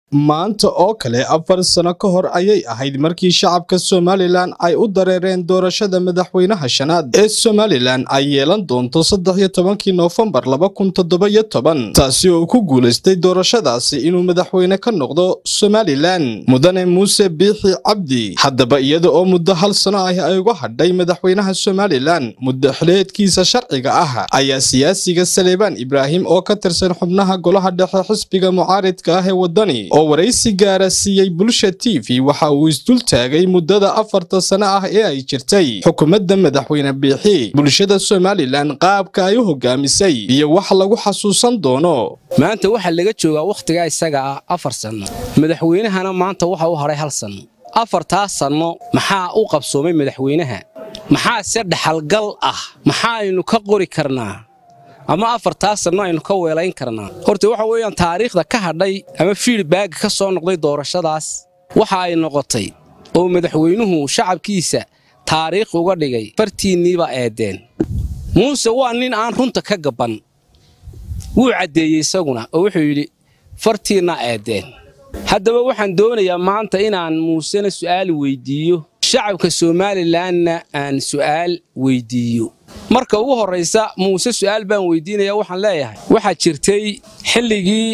maanta oo kale afar sano ka hor ayay ahayd markii shacabka somalilan ay u dareereen doorashada madaxweynaha shanaad ee somalilan ay yeelan doonto saddex iyo tobankii noofembar laba kun toddoba iyo toban taasi oo ku guulaystay doorashadaasi inuu madaxweyne ka noqdo somalilan mudane muuse biixi cabdi haddaba iyada oo muddo hal sano ah ay uga hadhay madaxweynaha somalilan muddo xileedkiisa sharciga ah ayaa siyaasiga saleebaan ibraahim oo ka tirsan xubnaha golaha dhexe xisbiga mucaaridka ah ee waddani oo waraysi gaara siiyey bulsha t v waxa uu isdul taagay muddada afarta sano ah ee ay jirtay xukuumadda madaxweyne biixi bulshada somalilan qaabka ay u hogaamisay iyo wax lagu xasuusan doono maanta waxaa laga joogaa wakhtigaa isaga ah afar sanno madaxweynahana maanta waxa u hadhay hal sanno afartaas sanno maxaa u qabsoomay madaxweynaha maxaa se dhaxalgal ah maxaaynu ka qori karnaa ama afartaas sanno aynu ka weelayn karnaa horta waxa weeyaan taariikhda ka hadhay ama fiidbaaga ka soo noqday doorashadaas waxa ay noqotay oo madaxweynuhu shacabkiisa taariikh uga dhigay fartiinniibaa eeddeen muuse waa nin aan runta ka gabban wuu caddeeyey isaguna oo wuxuu yidhi fartiinna eeddeen haddaba waxaan doonayaa maanta inaan muusena su'aal weyddiiyo shacabka somalilanna aan su'aal weyddiiyo marka ugu horraysa muuse su'aal baan weyddiinaya waxaan leeyahay waxaa jirtay xilligii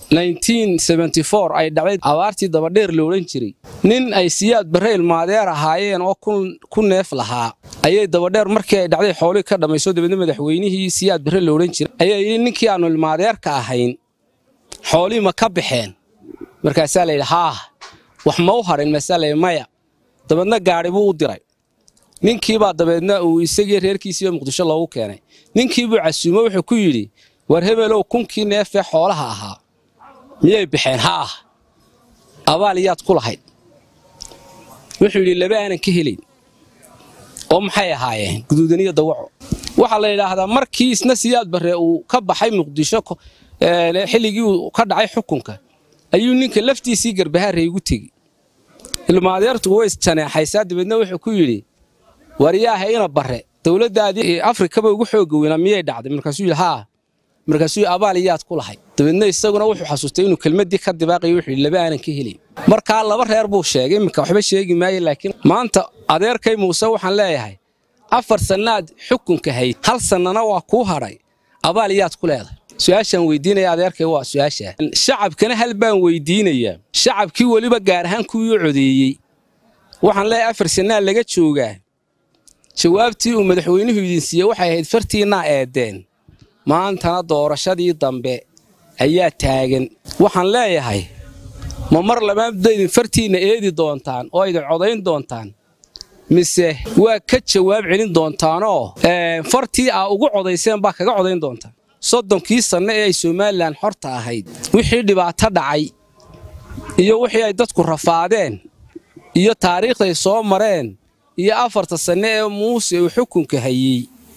ay dhacday abaartii dabadheer la odhan jiray nin ay siyaad barre ilmaadeer ahaayeen oo ku neef lahaa ayay dabadheer markii ay dhacday xoolihii ka dhammayso dabeedna madaxweynihii siyaad barre la odhan jiray ayaa yidhi ninkii aannu ilmaadeerka ahayn xoolihii ma ka baxeen markaasaa layidhi haah wax ma u hadhin maasaa layidhi maya dabeedna gaadhi buu u diray ninkiibaa dabeedna uu isagii reerkiisiiba muqdisho loogu keenay ninkiibuu casuumo wuxuu ku yidhi war hebelow kunkii neefee xoolaha ahaa miyay baxeen haah abaal yaad ku lahayd wuxuu yidhi laba aanan ka helayn oo maxay ahaayeen guduudaniyo dawaco waxaa la yidhaahdaa markii isna siyaad barre uu ka baxay muqdisho xilligii uu ka dhacay xukunka ayuu ninka laftiisii garbahaarey ugu tegi ilmaadeertu way isjaneexaysaa dabeedna wuxuu ku yidhi waryaaha ina barre dowladdaadii afrikaba ugu xooga weynaa miyay dhacday markaasuu yidhi haa markaasuu abaal yaad ku lahayd dabeedna isaguna wuxuu xasuustay inuu kelmaddii ka dibaaqayo wuxuu yidhi laba aanan ka helin markaa laba reer buu sheegay iminka waxba sheegi maaye laakiin maanta adeerkay muuse waxaan leeyahay afar sannaad xukunka hayd hal sannana waa kuu hadhay abaal yaad ku leedahay su'aashaan weydiinaya adeerkay waa su'aashaa shacabkana hal baan weydiinayaa shacabkii weliba gaar ahaan kuwii u codeeyey waxaan leeyahay afar sannaa laga joogaa jawaabtii uu madaxweynuhu idin siiyey waxay ahayd fartiinnaa eeddeen maantana doorashadii dambe ayaa taagan waxaan leeyahay ma mar labaadba idin fartiinna eedi doontaan oo idin codayn doontaan mise waa ka jawaab celin doontaanoo fartii aa ugu codayseen baa kaga codayn doontaan soddonkii sanno ee ay somalilan xorta ahayd wixii dhibaato dhacay iyo wixii ay dadku rafaadeen iyo taariikhday soo mareen iyo afarta sanno ee muuse uu xukunka hayey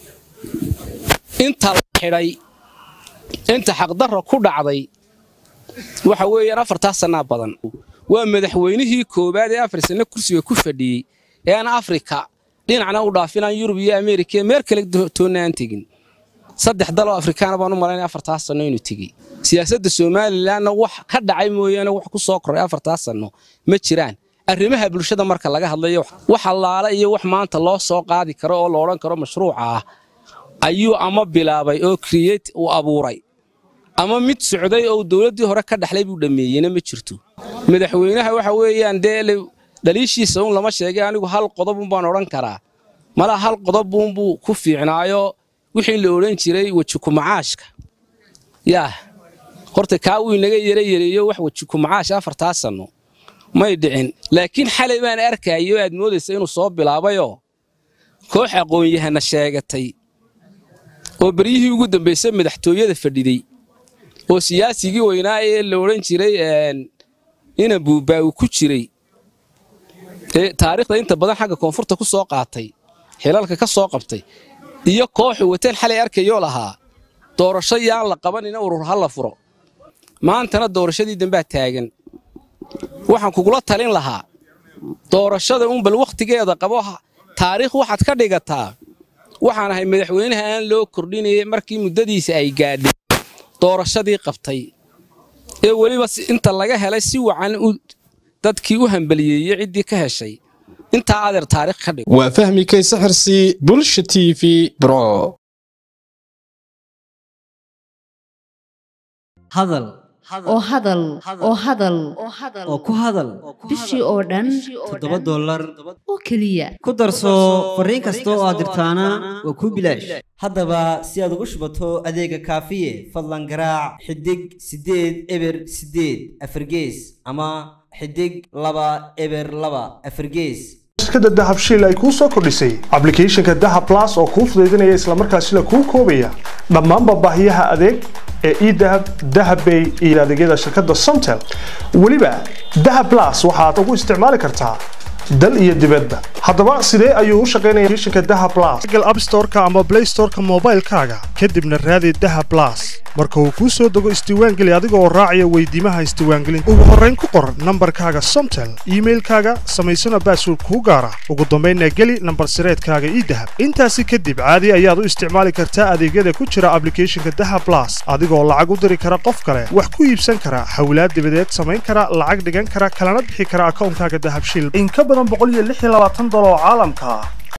inta la xidhay inta xaqdarra ku dhacday waxa weeyaan afartaas sannaa badan waa madaxweynihii koowaad ee afar sanno kursiga ku fadhiyey ee aan afrika dhinacna u dhaafinaan yurub iyo ameerika meel kale toonna aan tegin saddex daloo afrikaana baan u malaynaya afartaas sanno inuu tegey siyaasadda somalilanna wax ka dhacay mooyaane wax ku soo koray afartaas sanno ma jiraan arrimaha bulshada marka laga hadlayo wax allaala iyo wax maanta loo soo qaadi karo oo la odhan karo mashruuca ah ayuu ama bilaabay oo kriyet uu abuuray ama mid socday oo dowladdii hore ka dhaxlay buu dhammeeyeyna ma jirto madaxweynaha waxa weeyaan dee dhaliishiisa uun lama sheegay anigu hal qodobun baan odhan karaa malaa hal qodobuunbuu ku fiicnaayo wixii la odhan jiray wejiku-macaashka yaah horta kaa wuu inaga yara yareeyo wax wejiku-macaash afartaas sanno may dhicin laakiin xalay baan arkayo aad moodaysa inuu soo bilaabayoo koox aqoon-yahana sheegatay oo beryihii ugu dambaysay madaxtooyada fadhiday oo siyaasigii weynaa ee la odhan jiray ina buubbaa uu ku jiray ee taariikhda inta badan xagga koonfurta ku soo qaatay xilalka ka soo qabtay iyo kooxu wateen xalay arkayoo lahaa doorasho yaan la qabanina urur ha la furo maantana doorashadii dambaa taagan waxaan kugula talin lahaa doorashada un bal wakhtigeeda qabo taariikh waxaad ka dhigataa waxaan ahay madaxweynaha aan loo kordhinayay markii muddadiisa ay gaadhay doorashadii qabtay ee weliba inta laga helay si wacan dadkii u hambaliyeeyey ciddii ka heshay intaa adeer taarikh ka dhig waa fahmi kayse xirsi bulsha t v bro hadal oo hadal oo hadal oo ku hadal bishii oo dhan toddoba dollar oo keliya ku darso fariin kasta oo aad dirtaana waa kuu bilaash haddaba si aad ugu shubato adeega kaafiye fadlan garaac xidig siddeed eber siddeed afargees ama xidig laba eber laba afargees shirkadda dahab shiil ay kuu soo kordhisay ablicathonka dahab blas oo kuu fudaydinaya islamarkaasina kuu koobaya dhammaanba baahiyaha adeeg ee edahab dahabbay iyo adeegyada shirkadda somtel weliba dahab blas waxaad ugu isticmaali kartaa dal iyo dibadba haddaba sidee ayuu u shaqaynaya applicationka dahab blas google app store-ka ama play store-ka moobaylkaaga kadibna raadi dahab blas marka uu kuu soo dego isdiiwaangeli adiga oo raacaya weydiimaha isdiiwaangelinta ugu horrayn ku qor nambarkaaga somtel iimailkaaga samaysana baasword kuu gaara ugu dambaynna geli nambar sireedkaaga idahab intaasi kadib caadi ayaad u isticmaali kartaa adeegyada ku jira ablicathonka dahab blas adigoo lacag u diri kara qof kale wax ku iibsan kara hawlaad dibadeed samayn kara lacag dhigan kara kalana bixi kara akawnkaaga dahab shiil in ka badan boqol iyo lix iyo labaatan dolar oo caalamka ah